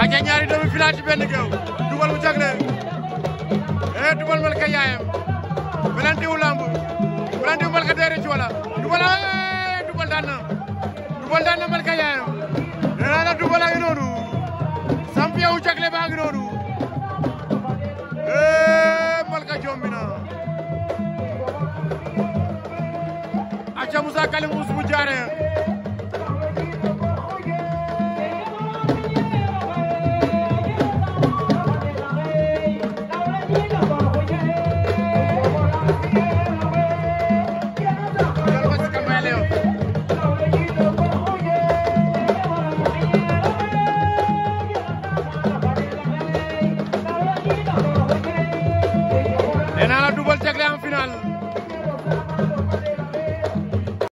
aca ñaari doomi filaat ci benn géew dugal mu jagle eh dugal malka yaayam belantiwu lamb belantiwu malka deere ci wala dugal eh dugal daan na dugal daan na malka yaayam nee naa la dugal a ngi noonu champion wu jagle baa ngi noonu eh malka jombi na aca Moussa Kalim Ousmou Diaré